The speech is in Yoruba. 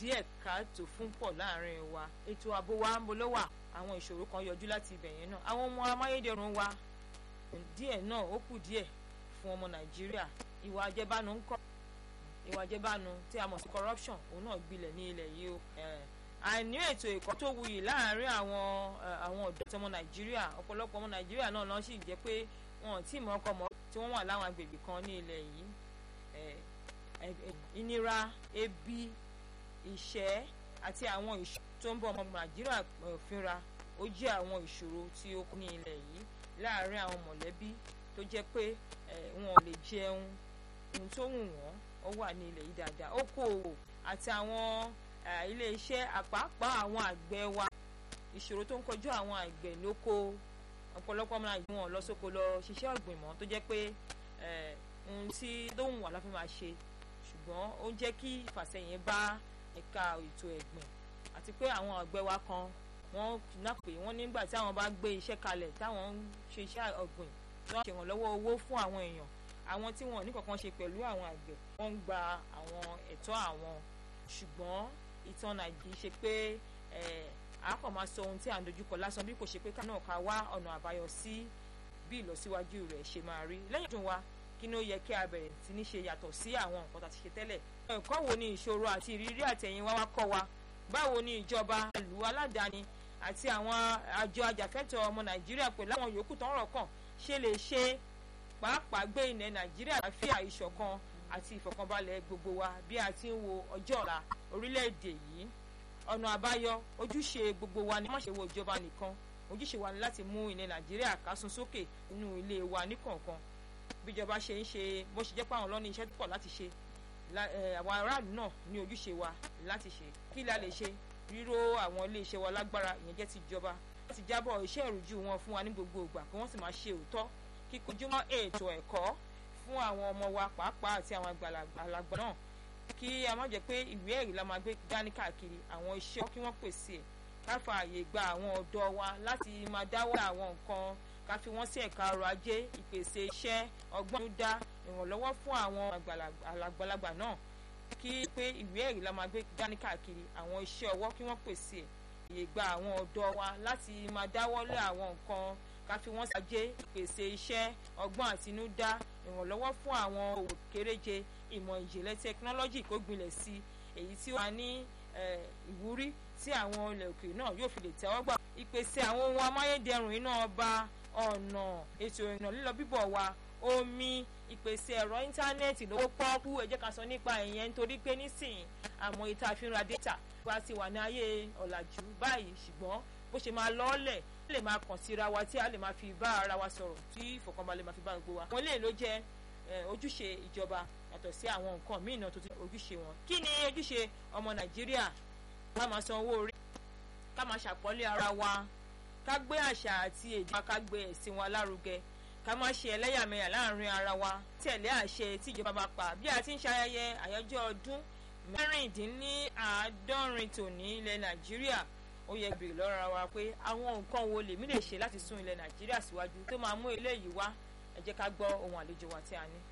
díẹ̀ káàtó fún pọ̀ láàrin wa ètò ààbò wa ń bo ló wà àwọn ìṣòro kan yọjú láti ibẹ̀ yẹn náà àwọn ọmọ amáyédẹrùn wa díẹ̀ náà ó kù díẹ̀ fún ọmọ nàìjíríà ìwà àjẹbánu ń kọ́ ìwà àjẹbánu tí a mọ̀ sí corruption òun náà gbilẹ̀ ní ilẹ̀ yìí o àìní ètò ẹ̀kọ́ tó wuyì láàrin àwọn àwọn ọ̀dọ́ tí ọmọ nàìjíríà ọ̀pọ̀lọpọ̀ ọmọ nàìjíríà náà lọ́n sì jẹ́ pé wọn ò tí ì mọ ọkọ mọ́ tí wọ́n wà láwọn agbègbè kan ní ilẹ̀ yìí ìnira ebi ìṣẹ́ àti àwọn ìṣòro tó ń bọ̀ ọmọ nàìjíríà fínra ó jẹ́ àwọn ìṣòro tí ó kú ní ilẹ̀ yìí láàrin àwọn mọ̀lẹ́bí tó jẹ́ pé wọn ò lè jẹun ohun tó wù wọ́n ó wà ní ilẹ̀ yìí dáadáa okòòwò àti àwọn ilé iṣẹ́ àpapọ̀ àwọn àgbẹ̀ wa ìṣòro tó ń kojú àwọn àgbẹ̀ lóko ọ̀pọ̀lọpọ̀ ọmọ nàìjíríà wọn lọ sóko lọ ṣiṣẹ́ ọ̀gbìn mọ́ tó jẹ́ pé ohun tí tó wù wọ́n la fi máa ṣe ṣùgbọ́n ó ń jẹ́ kí ìfàsẹ́yìn bá ẹ̀ka ètò ẹ̀gbìn àti pé àwọn àgbẹ̀ wa kan wọ́n náà pé wọ́n nígbà tí àwọn bá gbé iṣẹ́ kalẹ̀ táwọn ń ṣe iṣẹ́ ọ̀gbìn tí wọ́n ṣèrànlọ́wọ́ owó fún àwọn èèyàn àwọn tí wọ́n ní kankan ṣe pẹ̀lú àwọn àgbẹ̀ wọ́n ń gba àwọn ẹ̀tọ́ àwọn ṣùgbọ́n ìtàn nàìjíríà ṣe pé a kàn máa sọ ohun tí à ń dojúkọ lásán bí kò ṣe pé ká náà ká wá ọ̀nà àbáyọ sí bí ìlọsíwájú rẹ̀ ṣe máa rí lẹ́yìn ọdún wa kí ni ó yẹ kí a bẹ̀rẹ̀ sí ní ṣe yàtọ̀ sí àwọn nǹkan tá a ti ṣe tẹ́lẹ̀ ẹ̀kọ́ wo ni ìṣòro àti ìrírí àtẹ̀yìn wá wá kọ́ wa báwo ni ìjọba ìlú aládàáni àti àwọn àjọ ajàfẹ́tọ̀ọ́ ọmọ nàìjíríà pẹ̀lú àwọn yòókù tó ń rọ̀ kàn ṣe lè ṣe pàápàá gbé ilẹ̀ nàìjíríà àfíà ìṣọ̀kan àti ìfọ̀kànbalẹ̀ gbogbo wa bí a ti ń wo ọjọ́ ọ̀la orílẹ̀-èdè yìí ọ̀nà àbáyọ ojúṣe gbogbo wa ni má ṣe wo ìjọba nìkan ojúṣe wa ni láti mú ilẹ̀ nàìjíríà kásún sókè nínú ilé wa níkọ̀ọ̀kan bíjọba ṣe ń ṣe bó ṣe jẹ́ pé àwọn lọ́ní iṣẹ́ tó pọ̀ láti ṣe àwọn aráàlú náà ní ojúṣe wa láti ṣe kí la lè ṣe ríró àwọn ilé iṣẹ́ wa lágbára ìyẹn jẹ́ ti ìjọba láti jábọ̀ iṣẹ́ ìrújú wọn fún wa ní gbogbo ìgbà kí wọ́n sì máa ṣe òótọ́ kíkojúmọ́ ètò ẹ̀kọ́ fún àwọn ọmọ wa pàápàá àti àwọn àgbàlagbà náà kí a má jẹ́ pé ìwé ẹ̀rí la máa gbé dání káàkiri àwọn iṣẹ́ kí wọ́n pèsè ẹ̀ ká fa àyè gba àwọn ọ̀dọ́ wa láti máa dáwọ́ àwọn nǹkan ká fi wọ́n sí ẹ̀ka ọrọ̀ ajé ìpèsè iṣẹ́ ọgbọ́n dá ìrànlọ́wọ́ fún àwọn àgbàlagbà náà kí pé ìwé ẹ̀rí la máa gbé dání káàkiri àwọn iṣẹ́ ọwọ́ kí wọ́n pèsè ẹ̀ àyè gba àwọn ọ̀dọ́ wa láti máa dáwọ́lé àwọn nǹkan ká fi wọ́n ṣàjẹ́ ìpèsè iṣẹ́ ọgbọ́n àtinúdá ìrànlọ́wọ́ fún àwọn òwò kéréje ìmọ̀ ìjìnlẹ̀ tẹkinọ́lọ́jì kó gbilẹ̀ sí èyí tí ó máa ní ìwúrí tí àwọn ilẹ̀ òkèèrè náà yóò fi lè tẹ́wọ́ gbà. ìpèsè àwọn ohun amáyédẹrùn iná ọba ọ̀nà ètò ìrìnà lílọ bíbọ̀ wa omi ìpèsè ẹ̀rọ íńtánẹ́ẹ̀tì lówó pọ́ọ́kú ẹ jẹ́ ká sọ nípa ìyẹn nítorí pé nísìnyí àmọ́ ìta àfihàn data wa ti wà ní ayé ọ̀làjú báyìí ṣùgbọ́n bó ṣe máa lọ́ọ́lẹ̀ lè máa kàn síra wa tí a lè máa fi bá ara wa sọ̀rọ̀ tí ìfọ̀kànbalẹ̀ máa fi bá gbogbo wa. àwọn eléyìí ló jẹ́ ojúṣe ìjọba yàtọ̀ sí àwọn nǹkan míì náà tó ti ojúṣe wọn. kí ni ojúṣe ọmọ nàìjíríà ká máa san owó orí ká máa ṣàpọ́nlé ara wa ká gbé àṣà àti èdè wa ká gbé ẹ̀sìn wa lárugẹ ká má ṣe ẹlẹ́yàmẹ̀yà láàrin ara wa tẹ̀lé àṣẹ tí ìjọba bá pa bí a ti ń ṣayẹyẹ àyájọ́ ọdún mẹ́rìndínláàádọ́rin tòní ilẹ̀ nàìjíríà ó yẹ bèrè lọ́ra wa pé àwọn nǹkan wo lèmi lè ṣe láti sún ilẹ̀ nàìjíríà síwájú tó máa mú eléyìí wá ẹ jẹ́ ká gbọ́ ohun àlejò wa tí a ní.